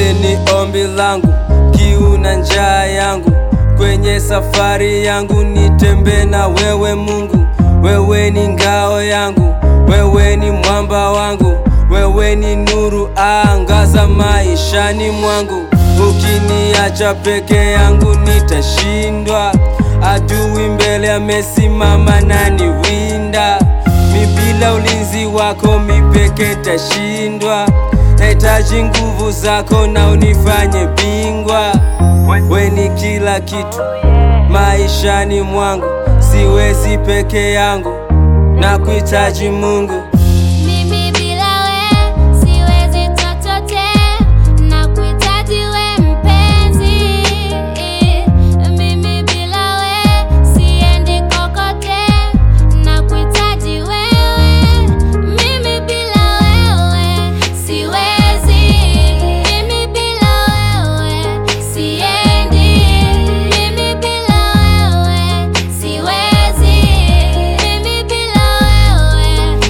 wewe ni ombi langu, kiu na njaa yangu, kwenye safari yangu nitembe na wewe Mungu, wewe ni ngao yangu, wewe ni mwamba wangu, wewe ni nuru angaza maishani mwangu. Ukiniacha peke yangu nitashindwa, adui mbele amesimama nani winda mi bila ulinzi wako mipeke tashindwa, nahitaji nguvu zako na unifanye bingwa. We ni kila kitu maishani mwangu, siwezi peke yangu na kuhitaji Mungu. Mimi bila we siwezi chochote, na kuhitaji we mpenzi. Mimi bila we siendi kokote, na kuhitaji wewe. Mimi bila wewe siwezi, mimi bila wewe siendi, mimi bila wewe siwezi, mimi bila wewe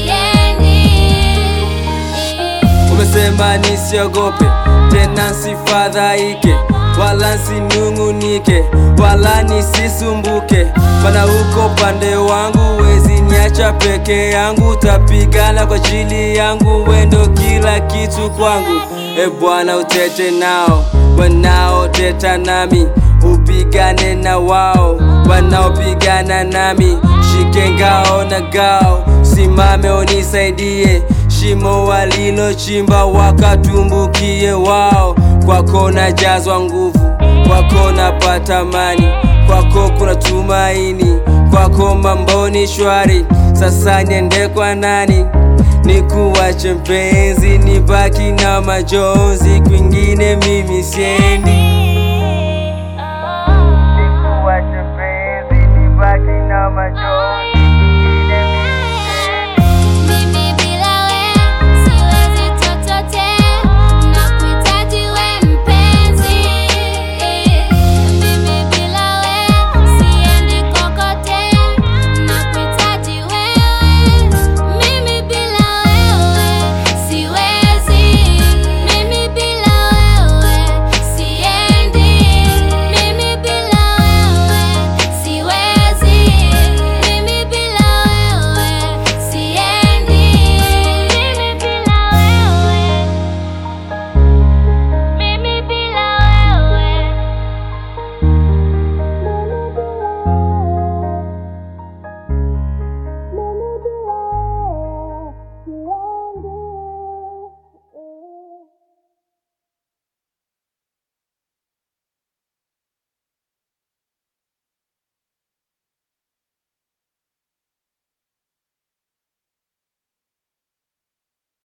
siendi. Umesema nisiogope tena sifadhaike, wala sinung'unike, wala nisisumbuke, maana uko pande wangu, wezi niacha peke yangu, utapigana kwa ajili yangu, wendo kila kitu kwangu. E Bwana, utete nao wanaoteta nami, upigane na wao wanaopigana nami, shike ngao na gao, simame unisaidie shimo walilochimba wakatumbukie wao. Kwako najazwa nguvu, kwako napata amani, kwako kuna tumaini, kwako mambo ni shwari. Sasa niende kwa nani? Nikuache mpenzi, nibaki na majonzi, kwingine mimi siendi. Nikuache mpenzi, nibaki na majonzi